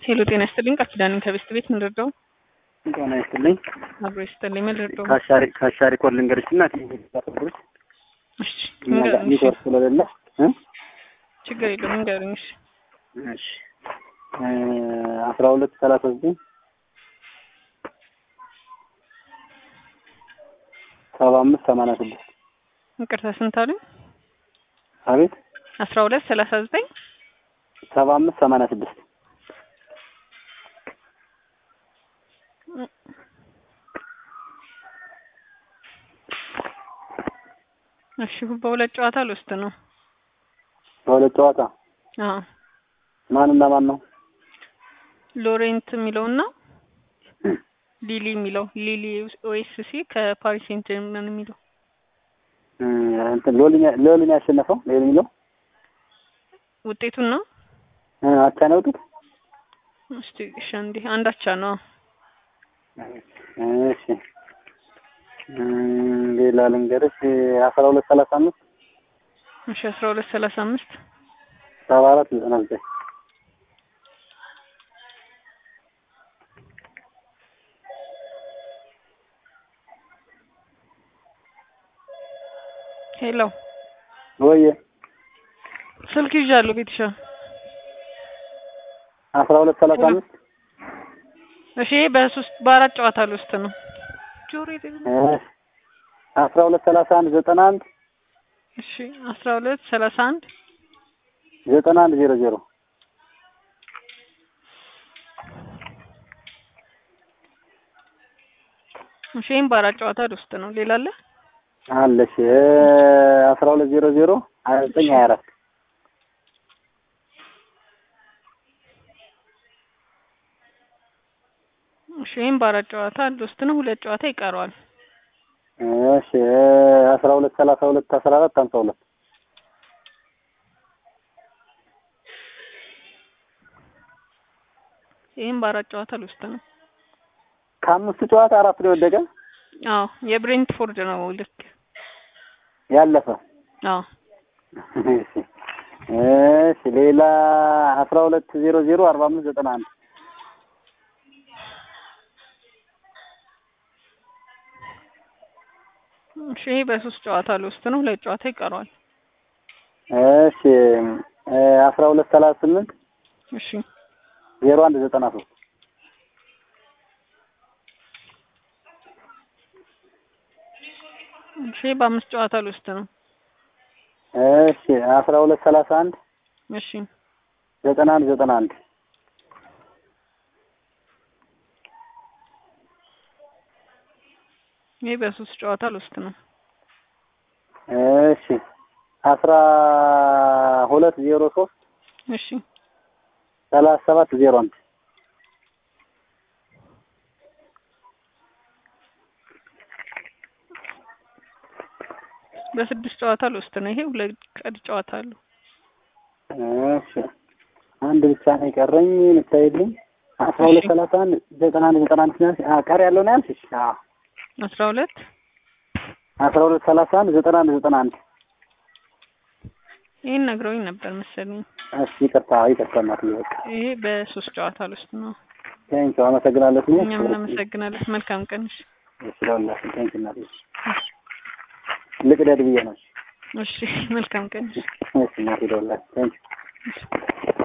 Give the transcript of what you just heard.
ሄሎ ጤና ይስጥልኝ። ቃል ኪዳንን ከቤስት ቤት ምን ልርዳው? ጤና ይስጥልኝ። አብሮ ይስጥልኝ። ምን ልርዳው? ከአሻሪ ከአሻሪ ኮድ ልንገርሽ እና ትንሽ እሺ እኛ ጋር ንገሩኝ። እሺ፣ ኔትወርክ ስለሌለ እ ችግር የለውም ንገሩኝ። እሺ እሺ አስራ ሁለት ሰላሳ ዘጠኝ ሰባ አምስት ሰማንያ ስድስት ይቅርታ ስንት አሉኝ? አቤት አስራ ሁለት ሰላሳ ዘጠኝ ሰባ አምስት ሰማንያ ስድስት እሺ በሁለት ጨዋታ ልውስጥ ነው። በሁለት ጨዋታ አዎ ማንና ማን ነው? ሎሬንት የሚለውና ሊሊ የሚለው ሊሊ ኦኤስሲ ከፓሪስ ሴንት ጀርመን የሚለው እ እንትን ሎሊን ሎሊን ያሸነፈው ሎሊ የሚለው ውጤቱን ነው። እ አቻ ነው ውጡት። እስቲ እሺ አንዴ አንዳቻ ነው። እሺ እ ሌላ ልንገርሽ አስራ ሁለት ሰላሳ አምስት እሺ አስራ ሁለት ሰላሳ አምስት ሰባ አራት ዘጠና ዘጠኝ ሄሎ ወየ ስልክ ይዣለሁ ቤትሻ አስራ ሁለት ሰላሳ አምስት እሺ በሶስት በአራት ጨዋታ ልውስጥ ነው። ጆሮ ደግሞ እ አስራ ሁለት ሰላሳ አንድ ዘጠና አንድ እሺ አስራ ሁለት ሰላሳ አንድ ዘጠና አንድ ዜሮ ዜሮ እሺ ይሄን በአራት ጨዋታ ልውስጥ ነው። ሌላ አለ? አለሽ አስራ ሁለት ዜሮ ዜሮ ሀያ ዘጠኝ ሀያ አራት እሺ ይሄን በአራት ጨዋታ ልውስጥ ነው። ሁለት ጨዋታ ይቀረዋል። እሺ አስራ ሁለት ሰላሳ ሁለት አስራ አራት ሀምሳ ሁለት ይሄን በአራት ጨዋታ ልውስጥ ነው። ከአምስቱ ጨዋታ አራት ነው የወደቀ አዎ የብሬንትፎርድ ነው ልክ ያለፈ አዎ እሺ እሺ ሌላ አስራ ሁለት ዜሮ ዜሮ አርባ አምስት ዘጠና አንድ እሺ ይሄ በሶስት ጨዋታ ልውስጥ ነው። ሁለት ጨዋታ ይቀረዋል። እሺ አስራ ሁለት ሰላሳ ስምንት እሺ ዜሮ አንድ ዘጠና ሶስት እሺ በአምስት ጨዋታ ልውስጥ ነው። እሺ አስራ ሁለት ሰላሳ አንድ እሺ ዘጠና አንድ ዘጠና አንድ ይሄ በሶስት ጨዋታ ልውስጥ ነው። እሺ አስራ ሁለት ዜሮ ሶስት እሺ ሰላሳ ሰባት ዜሮ አንድ በስድስት ጨዋታ ልውስጥ ነው። ይሄ ሁለት ቀሪ ጨዋታ አለው። እሺ አንድ ብቻ ነው የቀረኝ የምታይልኝ አስራ ሁለት ሰላሳ አንድ ዘጠና አንድ ዘጠና አንድ ሲያንስ አ ቀሪ ያለው ነው ያልሽሽ? አዎ አስራ ሁለት አስራ ሁለት ሰላሳ አንድ ዘጠና አንድ ዘጠና አንድ ይሄን ነግረውኝ ነበር መሰለኝ። እሺ ይቅርታ ይቅርታ እናትዬ በቃ ይሄ በሶስት ጨዋታ ልውስጥ ነው። ቴንኪው አመሰግናለሁ። እኛም እናመሰግናለን። መልካም ቀን። እሺ እሺ ለሁላችን ቴንኪው እናትዬ ልቅደድ ብዬ ነው። እሺ መልካም ቀን። እሺ እናትዬ ለሁላችን ቴንኪው